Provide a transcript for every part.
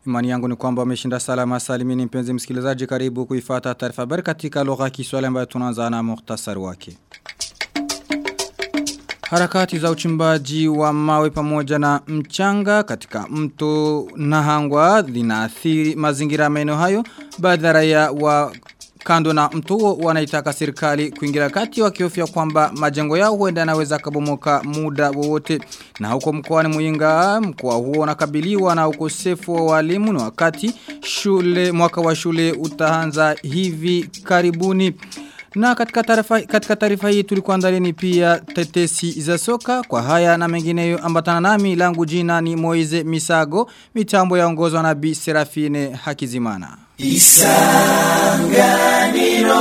Imani yangu ni kwamba umeshinda salama salimini mpenzi msikilizaji karibu kuifata taarifa habari katika lugha ya Kiswahili ambayo tunaanza na muhtasari wake. Harakati za uchimbaji wa mawe pamoja na mchanga katika mto Nahangwa linaathiri mazingira maeneo hayo baadhi ya raia wa kando na mto huo wanaitaka serikali kuingilia kati wakihofia kwamba majengo yao huenda yanaweza kabomoka muda wowote na huko mkoani Muyinga mkoa huo unakabiliwa na ukosefu wa walimu na wakati shule mwaka wa shule utaanza hivi karibuni na katika taarifa katika taarifa hii tulikuandalieni pia tetesi za soka kwa haya na mengineyo ambatana nami langu jina ni Moize Misago mitambo yaongozwa na Bi Serafine Hakizimana. Isanganiro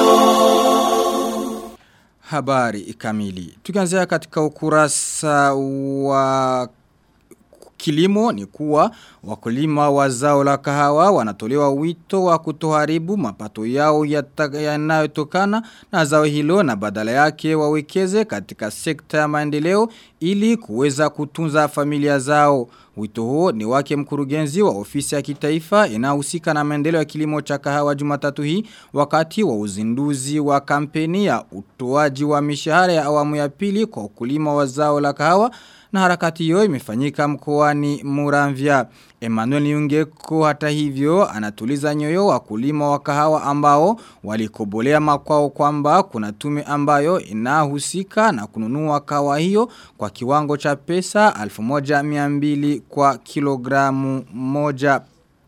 Habari kamili. Tukianzia katika ukurasa wa kilimo ni kuwa wakulima wa zao la kahawa wanatolewa wito wa kutoharibu mapato yao yanayotokana na zao hilo na badala yake wawekeze katika sekta ya maendeleo ili kuweza kutunza familia zao. Wito huo ni wake mkurugenzi wa ofisi ya kitaifa inahusika na maendeleo ya kilimo cha kahawa Jumatatu hii wakati wa uzinduzi wa kampeni ya utoaji wa mishahara ya awamu ya pili kwa ukulima wa zao la kahawa na harakati hiyo imefanyika mkoani Muramvya. Emmanuel Nyungeko hata hivyo anatuliza nyoyo wakulima wa kahawa ambao walikobolea makwao kwamba kuna tume ambayo inahusika na kununua kahawa hiyo kwa kiwango cha pesa 1200 kwa kilogramu moja.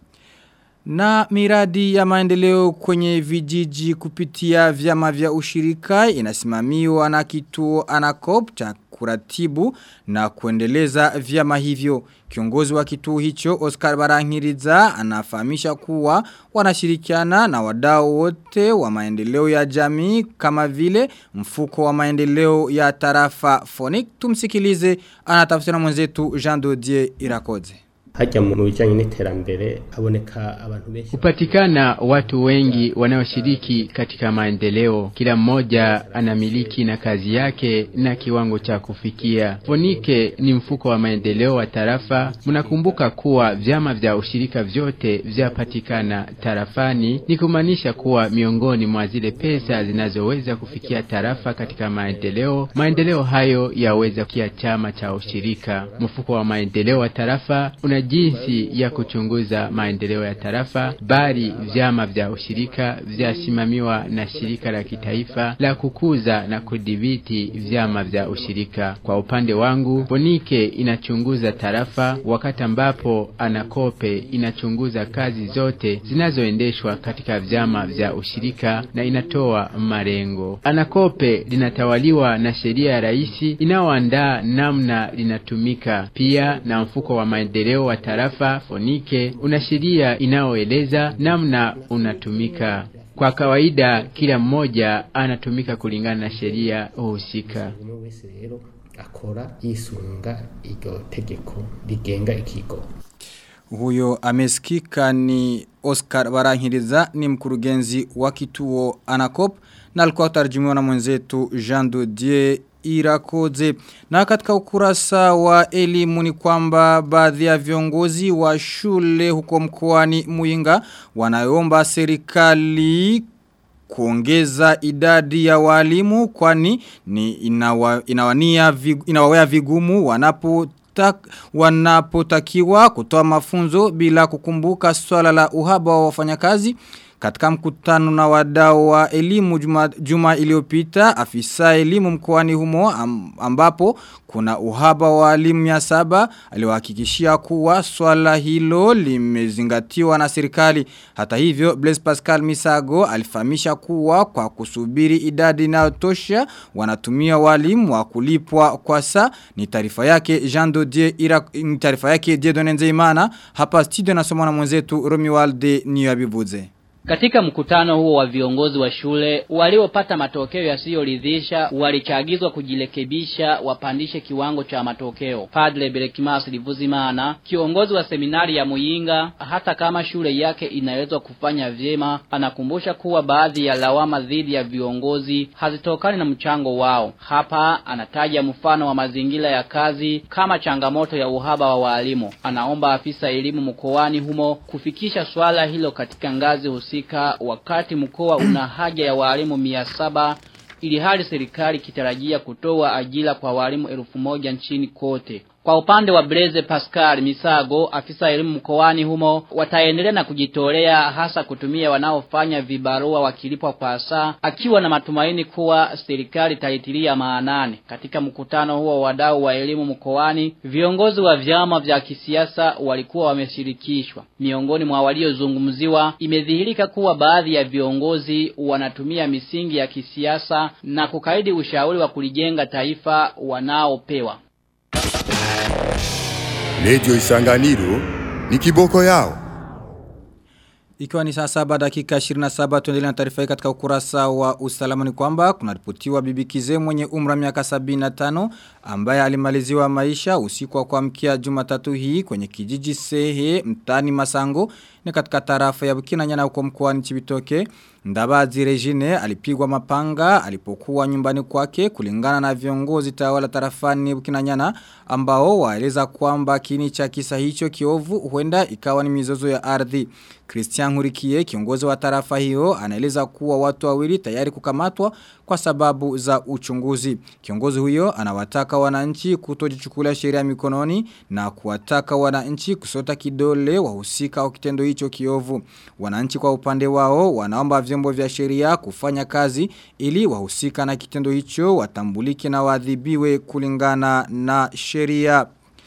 Na miradi ya maendeleo kwenye vijiji kupitia vyama vya ushirika inasimamiwa na kituo anakop cha kuratibu na kuendeleza vyama hivyo. Kiongozi wa kituo hicho Oscar Barangiriza anafahamisha kuwa wanashirikiana na wadau wote wa maendeleo ya jamii kama vile mfuko wa maendeleo ya tarafa Phonic. Tumsikilize anatafsira mwenzetu Jean Dodier Irakoze hajya mu bijyanye n'iterambere haboneka abantu benshi upatikana watu wengi wanaoshiriki katika maendeleo kila mmoja anamiliki na kazi yake na kiwango cha kufikia fonike ni mfuko wa maendeleo wa tarafa mnakumbuka kuwa vyama vya ushirika vyote vyapatikana tarafani ni kumaanisha kuwa miongoni mwa zile pesa zinazoweza kufikia tarafa katika maendeleo maendeleo hayo yaweza kia chama cha ushirika mfuko wa maendeleo wa tarafa una jinsi ya kuchunguza maendeleo ya tarafa bali vyama vya ushirika vyasimamiwa na shirika la kitaifa la kukuza na kudhibiti vyama vya ushirika. Kwa upande wangu, Bonike inachunguza tarafa wakati ambapo Anakope inachunguza kazi zote zinazoendeshwa katika vyama vya ushirika na inatoa malengo. Anakope linatawaliwa na sheria ya rais inayoandaa namna linatumika, pia na mfuko wa maendeleo wa tarafa Fonike una sheria inayoeleza namna unatumika. Kwa kawaida kila mmoja anatumika kulingana na sheria husika. akora yisunga iryo tegeko rigenga ikigo huyo amesikika ni Oscar Barankiriza ni mkurugenzi wa kituo Anacop na alikuwa tarjimiwa na mwenzetu Jean Dodier Irakoze. Na katika ukurasa wa elimu ni kwamba baadhi ya viongozi wa shule huko mkoani Muyinga wanaomba serikali kuongeza idadi ya walimu kwani ni inawa, inawania vig, inawawea vigumu wanapo wanapotakiwa kutoa mafunzo bila kukumbuka swala la uhaba wa wafanyakazi katika mkutano na wadau wa elimu juma, juma iliyopita afisa elimu mkoani humo ambapo kuna uhaba wa walimu ya saba aliwahakikishia kuwa swala hilo limezingatiwa na serikali hata hivyo Blaise Pascal Misago alifahamisha kuwa kwa kusubiri idadi inayotosha wanatumia walimu wa kulipwa kwa saa ni taarifa yake Jean Dodier ira ni taarifa yake Diedone Nzeimana hapa studio nasomwa na mwenzetu Romualde Niyabivuze Katika mkutano huo wa viongozi wa shule waliopata matokeo yasiyoridhisha walichagizwa kujirekebisha wapandishe kiwango cha matokeo. Padre Berekimas Livuzimana, kiongozi wa seminari ya Muyinga, hata kama shule yake inaweza kufanya vyema, anakumbusha kuwa baadhi ya lawama dhidi ya viongozi hazitokani na mchango wao. Hapa anataja mfano wa mazingira ya kazi kama changamoto ya uhaba wa walimu. Anaomba afisa elimu mkoani humo kufikisha swala hilo katika ngazi husika wakati mkoa una haja ya walimu mia saba ili hali serikali kitarajia kutoa ajira kwa walimu elfu moja nchini kote. Kwa upande wa Blaise Pascal Misago, afisa elimu mkoani humo, wataendelea na kujitolea hasa kutumia wanaofanya vibarua wakilipwa kwa saa, akiwa na matumaini kuwa serikali itaitilia maanani. Katika mkutano huo wadau wa elimu mkoani, viongozi wa vyama vya kisiasa walikuwa wameshirikishwa. Miongoni mwa waliozungumziwa, imedhihirika kuwa baadhi ya viongozi wanatumia misingi ya kisiasa na kukaidi ushauri wa kulijenga taifa wanaopewa. Radio Isanganiro ni kiboko yao. Ikiwa ni saa saba dakika 27 tuendelea na taarifa hii katika ukurasa wa usalama ni kwamba kuna ripotiwa bibi Kize mwenye umra miaka 75 ambaye alimaliziwa maisha usiku wa kuamkia Jumatatu hii kwenye kijiji Sehe mtani Masango ni katika tarafa ya Bukinanyana huko mkoani Chibitoke. Ndabazi Regine alipigwa mapanga alipokuwa nyumbani kwake kulingana na viongozi tawala tarafani Bukinanyana ambao waeleza kwamba kini cha kisa hicho kiovu huenda ikawa ni mizozo ya ardhi. Christian Hurikie kiongozi wa tarafa hiyo anaeleza kuwa watu wawili tayari kukamatwa kwa sababu za uchunguzi. Kiongozi huyo anawataka wananchi kutojichukulia sheria mikononi na kuwataka wananchi kusota kidole wahusika wa kitendo hicho kiovu. Wananchi kwa upande wao wanaomba vyombo vya sheria kufanya kazi ili wahusika na kitendo hicho watambulike na waadhibiwe kulingana na sheria.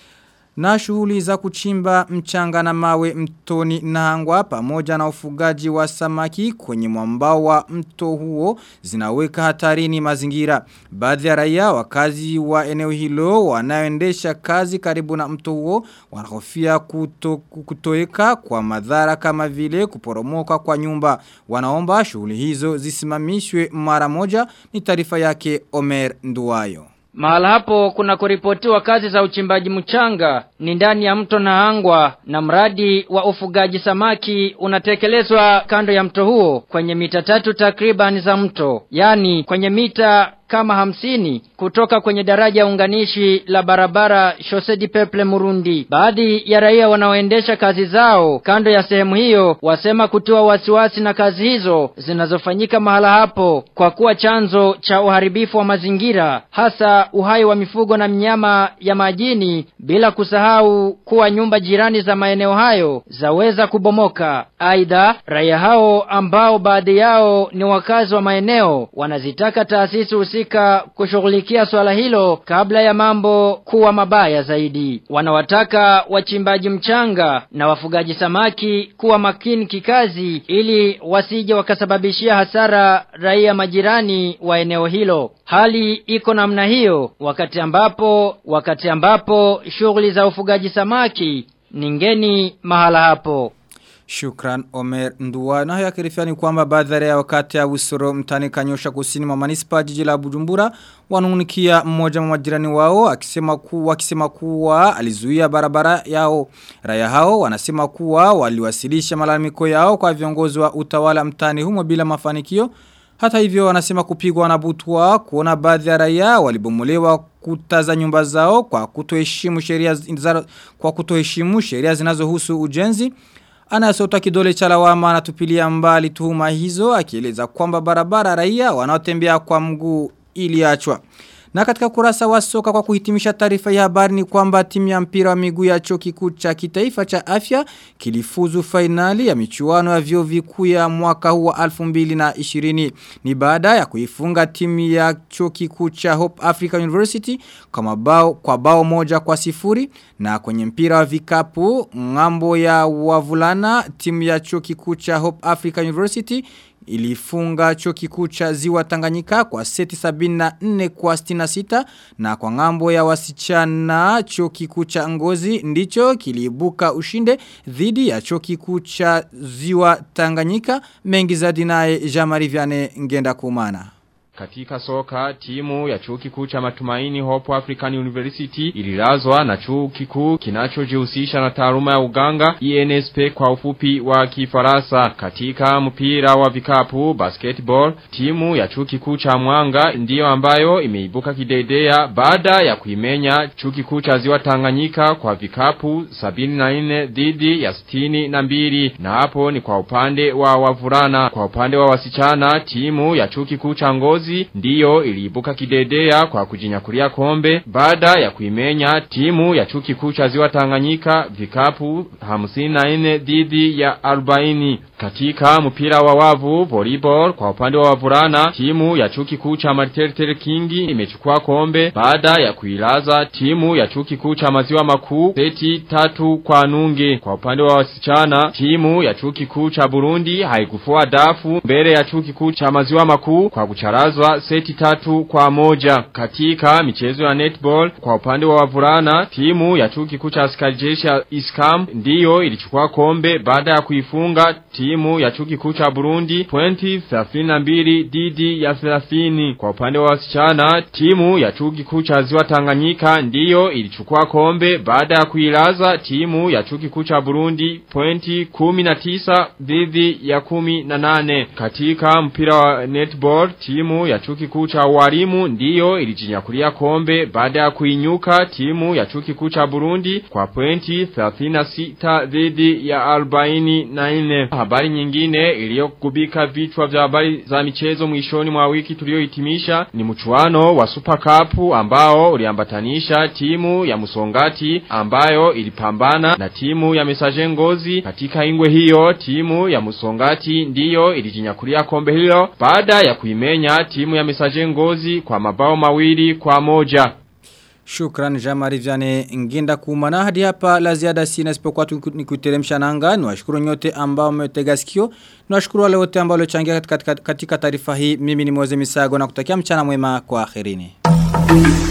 Na shughuli za kuchimba mchanga na mawe mtoni Nahangwa pamoja na ufugaji wa samaki kwenye mwambao wa mto huo zinaweka hatarini mazingira. Baadhi ya raia wakazi wa eneo hilo wanaoendesha kazi karibu na mto huo wanahofia kuto, kutoeka kwa madhara kama vile kuporomoka kwa nyumba. Wanaomba shughuli hizo zisimamishwe mara moja ni taarifa yake Omer Nduwayo. Mahala hapo kuna kuripotiwa kazi za uchimbaji mchanga ni ndani ya mto Nahangwa na mradi wa ufugaji samaki unatekelezwa kando ya mto huo kwenye mita tatu takriban za mto. Yani kwenye mita kama hamsini kutoka kwenye daraja unganishi la barabara Chaussee du Peuple Murundi. Baadhi ya raia wanaoendesha kazi zao kando ya sehemu hiyo wasema kutiwa wasiwasi na kazi hizo zinazofanyika mahala hapo kwa kuwa chanzo cha uharibifu wa mazingira hasa uhai wa mifugo na mnyama ya majini bila kusahau kuwa nyumba jirani za maeneo hayo zaweza kubomoka. Aidha, raia hao ambao baadhi yao ni wakazi wa maeneo wanazitaka taasisi husika kushughulikia swala hilo kabla ya mambo kuwa mabaya zaidi. Wanawataka wachimbaji mchanga na wafugaji samaki kuwa makini kikazi ili wasije wakasababishia hasara raia majirani wa eneo hilo. Hali iko namna hiyo wakati ambapo wakati ambapo shughuli za ufugaji samaki ni ngeni mahala hapo. Shukran Omer Nduwa. Na haya kirifiani kwamba baadhi ya wakati ya usoro mtani kanyosha kusini mwa manispa jiji la Bujumbura wanunikia mmoja wa majirani wao akisema kuwa akisema kuwa alizuia barabara yao. Raya hao wanasema kuwa waliwasilisha malalamiko yao kwa viongozi wa utawala mtani humo bila mafanikio. Hata hivyo wanasema kupigwa na butwa kuona baadhi ya raia walibomolewa kuta za nyumba zao kwa kutoheshimu sheria kwa kutoheshimu sheria zinazohusu ujenzi. Anasota kidole cha lawama anatupilia mbali tuhuma hizo akieleza kwamba barabara raia wanaotembea kwa mguu iliachwa. Na katika kurasa wa soka kwa kuhitimisha taarifa ya habari ni kwamba timu ya mpira wa miguu ya chuo kikuu cha kitaifa cha afya kilifuzu fainali ya michuano ya vyuo vikuu ya mwaka huu wa 2020 ni baada ya kuifunga timu ya chuo kikuu cha Hope Africa University kwa mabao kwa bao moja kwa sifuri na kwenye mpira wa vikapu ngambo ya wavulana timu ya chuo kikuu cha Hope Africa University ilifunga chuo kikuu cha Ziwa Tanganyika kwa seti 74 kwa 66 na kwa ngambo ya wasichana chuo kikuu cha Ngozi ndicho kiliibuka ushinde dhidi ya chuo kikuu cha Ziwa Tanganyika mengi zaidi naye Jamari Viane ngenda kumana. Katika soka timu ya chuo kikuu cha Matumaini Hope African University ililazwa na chuo kikuu kinachojihusisha na taaluma ya uganga ENSP kwa ufupi wa Kifaransa. Katika mpira wa vikapu basketball timu ya chuo kikuu cha Mwanga ndiyo ambayo imeibuka kidedea baada ya kuimenya chuo kikuu cha Ziwa Tanganyika kwa vikapu 74 dhidi ya 62 na hapo ni kwa upande wa wavulana. Kwa upande wa wasichana timu ya chuo kikuu cha Ngozi Ngozi ndiyo iliibuka kidedea kwa kujinyakulia kombe baada ya kuimenya timu ya chuo kikuu cha Ziwa Tanganyika vikapu 54 dhidi ya 40 katika mpira wa wavu volleyball kwa upande wa wavulana timu ya chuo kikuu cha Martel King imechukua kombe baada ya kuilaza timu ya chuo kikuu cha Maziwa Makuu seti tatu kwa nunge kwa upande wa wasichana timu ya chuo kikuu cha Burundi haikufua dafu mbele ya chuo kikuu cha Maziwa Makuu kwa kucharazwa seti tatu kwa moja katika michezo ya netball kwa upande wa wavulana timu ya chuo kikuu cha askari jeshi ya Iskam ndiyo ilichukua kombe baada ya kuifunga timu ya chuo kikuu cha Burundi 2032 dhidi ya 30 kwa upande wa wasichana timu ya chuo kikuu cha Ziwa Tanganyika ndiyo ilichukua kombe baada ya kuilaza timu ya chuo kikuu cha Burundi pointi 19 dhidi ya 18 katika mpira wa netball timu ya chuo kikuu cha walimu ndiyo ilijinyakulia kombe baada ya kuinyuka timu ya chuo kikuu cha Burundi kwa pointi 36 dhidi ya 44 habari nyingine iliyokubika vichwa vya habari za michezo mwishoni mwa wiki tuliohitimisha ni mchuano wa Super Cup ambao uliambatanisha timu ya Musongati ambayo ilipambana na timu ya Mesaje Ngozi katika ingwe hiyo timu ya Musongati ndiyo ilijinyakulia kombe hilo baada ya kuimenya timu ya Mesaje Ngozi kwa mabao mawili kwa moja Shukran Jamari Vyane Nginda kumana hadi hapa la ziada sina isipokuwa ni kuteremsha nanga ni washukuru nyote ambao mmetega sikio ni washukuru wale wote ambao waliochangia katika, katika taarifa hii mimi ni Moze Misago na kutakia mchana mwema kwa akhirini